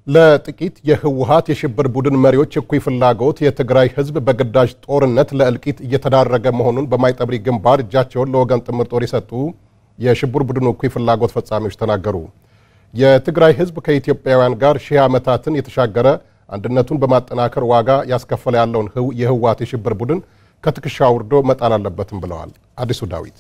ለጥቂት የህወሓት የሽብር ቡድን መሪዎች እኩይ ፍላጎት የትግራይ ህዝብ በግዳጅ ጦርነት ለእልቂት እየተዳረገ መሆኑን በማይጠብሪ ግንባር እጃቸውን ለወገን ጥምር ጦር የሰጡ የሽብር ቡድኑ እኩይ ፍላጎት ፈጻሚዎች ተናገሩ። የትግራይ ህዝብ ከኢትዮጵያውያን ጋር ሺህ ዓመታትን የተሻገረ አንድነቱን በማጠናከር ዋጋ ያስከፈለ ያለውን የህወሓት የሽብር ቡድን ከትከሻ አውርዶ መጣል አለበትም ብለዋል። አዲሱ ዳዊት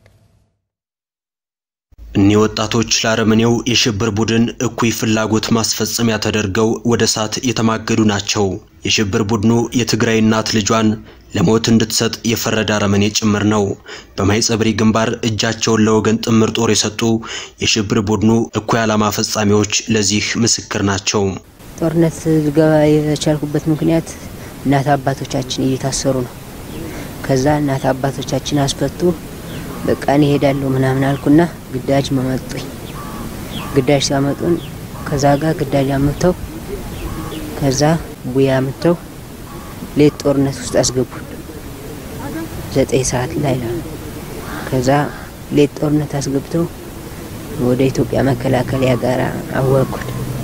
እኒህ ወጣቶች ለአረመኔው የሽብር ቡድን እኩይ ፍላጎት ማስፈጸሚያ ተደርገው ወደ እሳት የተማገዱ ናቸው። የሽብር ቡድኑ የትግራይ እናት ልጇን ለሞት እንድትሰጥ የፈረደ አረመኔ ጭምር ነው። በማይጸብሪ ግንባር እጃቸውን ለወገን ጥምር ጦር የሰጡ የሽብር ቡድኑ እኩይ ዓላማ ፈጻሚዎች ለዚህ ምስክር ናቸው። ጦርነት ልገባ የቻልኩበት ምክንያት እናት አባቶቻችን እየታሰሩ ነው። ከዛ እናት አባቶቻችን አስፈቱ። በቃ እኔ እሄዳለሁ ምናምን አልኩና ግዳጅ መመጡኝ። ግዳጅ ሲያመጡን ከዛ ጋር ግዳጅ አምተው ከዛ ቡያ አምተው ሌት ጦርነት ውስጥ አስገቡን። ዘጠኝ ሰዓት ላይ ነው። ከዛ ሌት ጦርነት አስገብተው ወደ ኢትዮጵያ መከላከያ ጋር አወርኩን።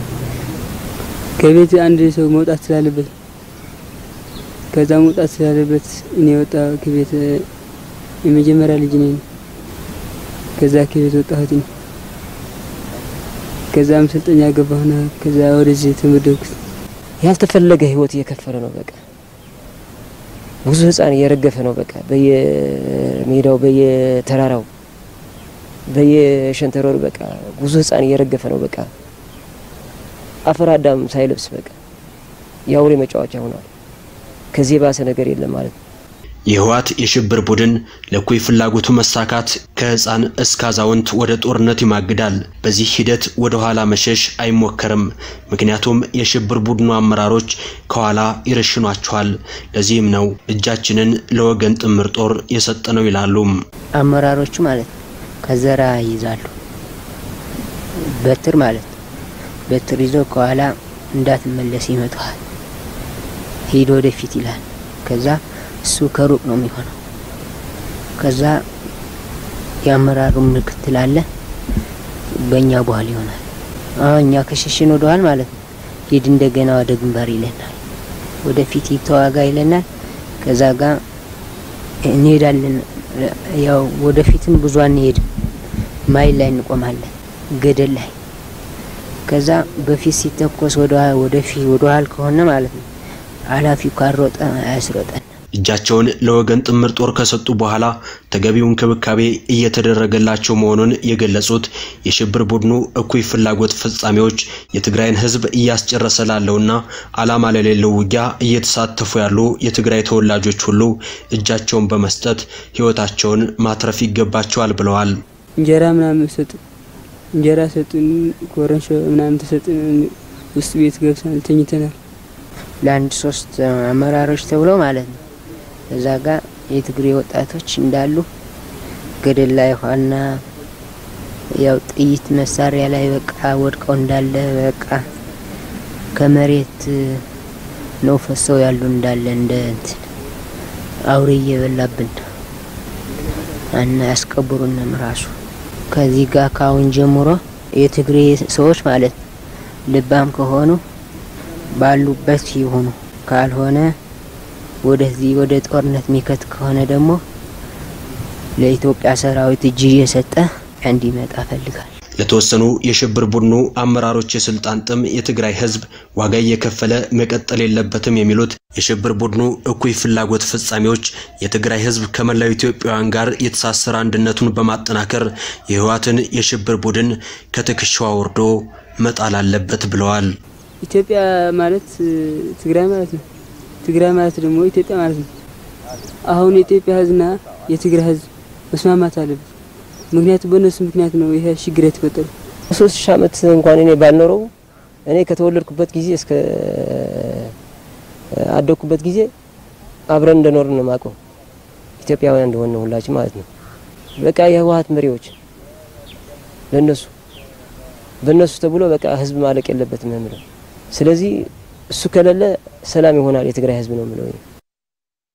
ከቤት አንድ ሰው መውጣት ስላለበት ከዛ መውጣት ስላለበት እኔ ወጣ ከቤት የመጀመሪያ ልጅ ነኝ። ከዛ ከቤት ወጣሁትኝ። ከዛ ማሰልጠኛ ገባሁና ከዛ ወደዚህ ተመደብኩት። ያልተፈለገ ህይወት እየከፈለ ነው። በቃ ብዙ ህፃን እየረገፈ ነው። በቃ በየሜዳው በየተራራው በየሸንተረሩ በቃ ብዙ ህፃን እየረገፈ ነው። በቃ አፈር አዳም ሳይለብስ በቃ የአውሬ መጫወቻ ሆኗል። ከዚህ የባሰ ነገር የለም ማለት ነው። የህወሓት የሽብር ቡድን ለእኩይ ፍላጎቱ መሳካት ከህፃን እስከ አዛውንት ወደ ጦርነት ይማግዳል። በዚህ ሂደት ወደ ኋላ መሸሽ አይሞከርም። ምክንያቱም የሽብር ቡድኑ አመራሮች ከኋላ ይረሽኗቸዋል። ለዚህም ነው እጃችንን ለወገን ጥምር ጦር የሰጠነው ይላሉ አመራሮቹ ማለት ነው። ከዘራ ይይዛሉ በትር ማለት ነው። በትር ይዞ ከኋላ እንዳትመለስ ይመጣዋል። ሂድ ወደፊት ይላል። ከዛ እሱ ከሩቅ ነው የሚሆነው። ከዛ የአመራሩ ምክትል አለ፣ በእኛ በኋላ ይሆናል። አሁን እኛ ከሸሽን ወደኋላ ማለት ነው። ሂድ እንደገና ወደ ግንባር ይለናል። ወደፊት ተዋጋ ይለናል። ከዛ ጋር እንሄዳለን። ያው ወደፊትም ብዙ አንሄድም። ማይል ላይ እንቆማለን፣ ገደል ላይ። ከዛ በፊት ሲተኮስ ወደፊት ወደኋላ ከሆነ ማለት ነው ኃላፊው ካልሮጠ አያስሮጠን። እጃቸውን ለወገን ጥምር ጦር ከሰጡ በኋላ ተገቢው እንክብካቤ እየተደረገላቸው መሆኑን የገለጹት የሽብር ቡድኑ እኩይ ፍላጎት ፈጻሚዎች የትግራይን ሕዝብ እያስጨረሰ ላለውና ዓላማ ለሌለው ውጊያ እየተሳተፉ ያሉ የትግራይ ተወላጆች ሁሉ እጃቸውን በመስጠት ሕይወታቸውን ማትረፍ ይገባቸዋል ብለዋል። እንጀራ ምናምን ሰጡ፣ እንጀራ ሰጡን፣ ኮረንሾ ምናምን ተሰጡን። ውስጥ ቤት ገብተን ተኝተናል። ለአንድ ሶስት አመራሮች ተብለው ማለት ነው። እዛ ጋር የትግሬ ወጣቶች እንዳሉ ገደል ላይ ኋና ያው ጥይት መሳሪያ ላይ በቃ ወድቀው እንዳለ በቃ ከመሬት ነው ፈሰው ያሉ እንዳለ እንደ እንትን አውሬ እየበላብን እና ያስቀብሩንም ራሱ ከዚህ ጋር ካሁን ጀምሮ የትግሬ ሰዎች ማለት ነው ልባም ከሆኑ ባሉበት ይሁኑ፣ ካልሆነ ወደዚህ ወደ ጦርነት የሚከት ከሆነ ደግሞ ለኢትዮጵያ ሰራዊት እጅ እየሰጠ እንዲመጣ ፈልጋል። ለተወሰኑ የሽብር ቡድኑ አመራሮች የስልጣን ጥም የትግራይ ሕዝብ ዋጋ እየከፈለ መቀጠል የለበትም የሚሉት የሽብር ቡድኑ እኩይ ፍላጎት ፈጻሚዎች የትግራይ ሕዝብ ከመላው ኢትዮጵያውያን ጋር የተሳሰረ አንድነቱን በማጠናከር የህወሓትን የሽብር ቡድን ከትከሻው አውርዶ መጣል አለበት ብለዋል። ኢትዮጵያ ማለት ትግራይ ማለት ነው። ትግራይ ማለት ደግሞ ኢትዮጵያ ማለት ነው። አሁን የኢትዮጵያ ህዝብና የትግራይ ህዝብ መስማማት አለበት። ምክንያቱም በእነሱ ምክንያት ነው ይሄ ችግር የተፈጠሩ። ሶስት ሺህ ዓመት እንኳን እኔ ባልኖረው እኔ ከተወለድኩበት ጊዜ እስከ አደግኩበት ጊዜ አብረን እንደኖርን ነው የማውቀው። ኢትዮጵያውያን እንደሆነ ሁላችን ማለት ነው። በቃ የህወሓት መሪዎች ለነሱ በእነሱ ተብሎ በቃ ህዝብ ማለቅ የለበትም ነው የምለው። ስለዚህ እሱ ከሌለ ሰላም ይሆናል የትግራይ ህዝብ ነው የምለው።